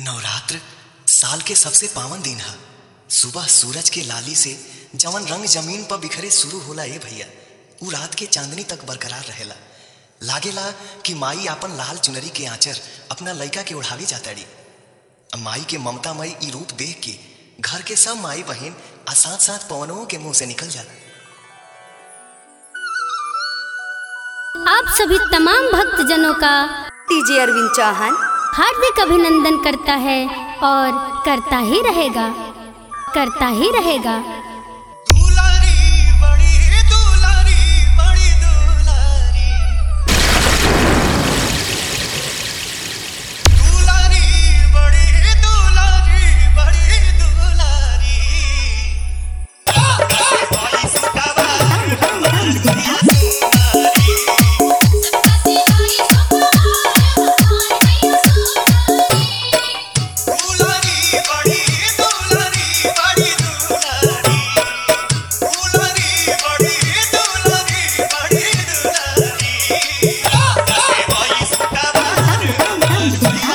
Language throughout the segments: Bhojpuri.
नवरात्र साल के सबसे पावन दिन है सुबह सूरज के लाली से जवन रंग जमीन पर बिखरे शुरू होला ए भैया उ रात के चांदनी तक बरकरार रहेला लागेला कि माई आपन लाल चुनरी के आंचर अपना लइका के ओढ़ावी जाताड़ी माई के ममतामयी ई रूप देख के घर के सब माई बहन आ साथ साथ पवनों के मुंह से निकल जाला आप सभी तमाम भक्तजनों का टीजे अरविंद चौहान हार्दिक अभिनंदन करता है और करता ही रहेगा करता ही रहेगा दुलारी बड़ी दुलारी बड़ी दुलारी दुलारी बड़ी दुलारी बड़ी दुलारी भाई सुतावा दुलारी बड़ी दुलारी बड़ी दुलारी दुलारी बड़ी दुलारी बड़ी दुलारी भाई सुतावा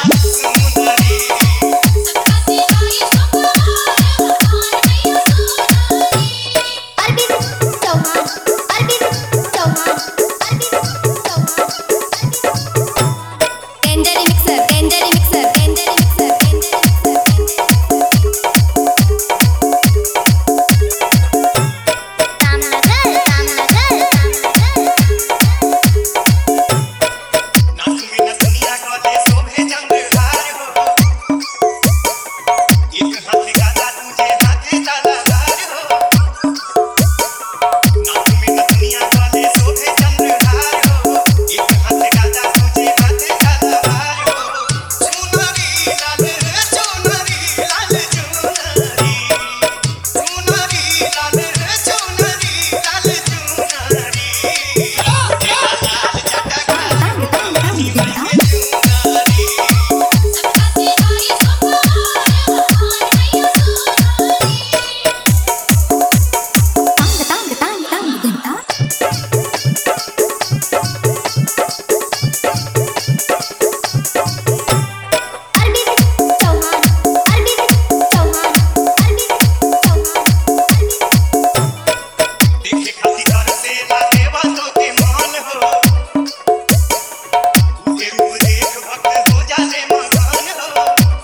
नाचुमी नचनिया कले शोभे जंगहार हो एक हाथ गाजा तुझे हाथे तलवार हो नाचुमी नचनिया कले शोभे जंगहार हो एक हाथ गाजा तुझे हाथे तलवार हो चुनरी लाल चुनरी लाल चुनरी चुनरी लाल चुनरी लाल चुनरी लाल जटका देखे खाती घर से लागे बातों के मान हो तूहे रूप देख भक्त हो जाने मगन हो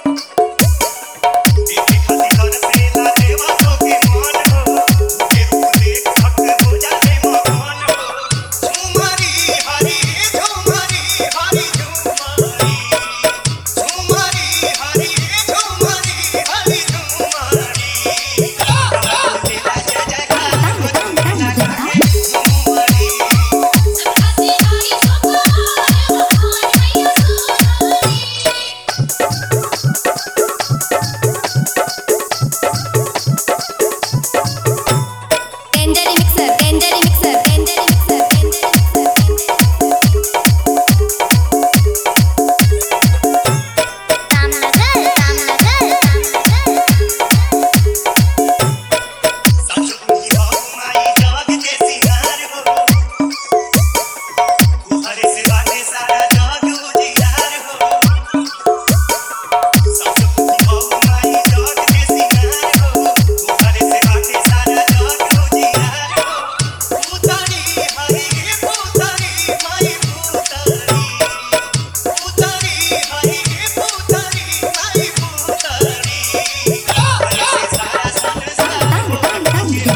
देखे खाती घर से लागे बातों के मान हो तूहे रूप देख भक्त हो जाने मगन हो झूमरी हरी झूमरी हरी झूमरी झूमरी हरी झूमरी हरी झूमरी तेरा जय जयकार हो झूमरी सच तुही हो माई जग के सिंगार हो तुहरे से बाटे सारा जग उजियार हो सच तुही हो माई जग के सिंगार हो तुहरे से बाटे सारा जग उजियार हो पुतरी हरी पुतरी माई पुतरी पुतरी हरी पुतरी माई पुतरी हरे से सारा संसार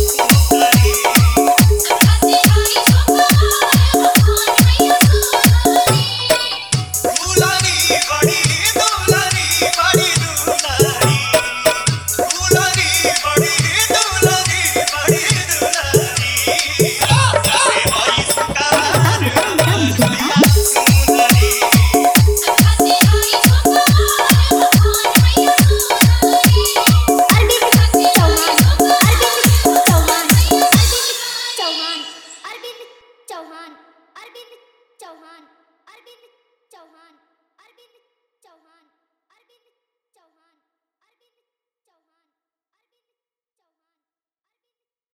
दुलारी बड़ी दुलारी बड़ी दुलारी दुलारी बड़ी दुलारी बड़ी दुलारी भाई सुतार सुंदरी चौहान अरविंद चौहान अरविंद चौहान अरविंद चौहान अरविंद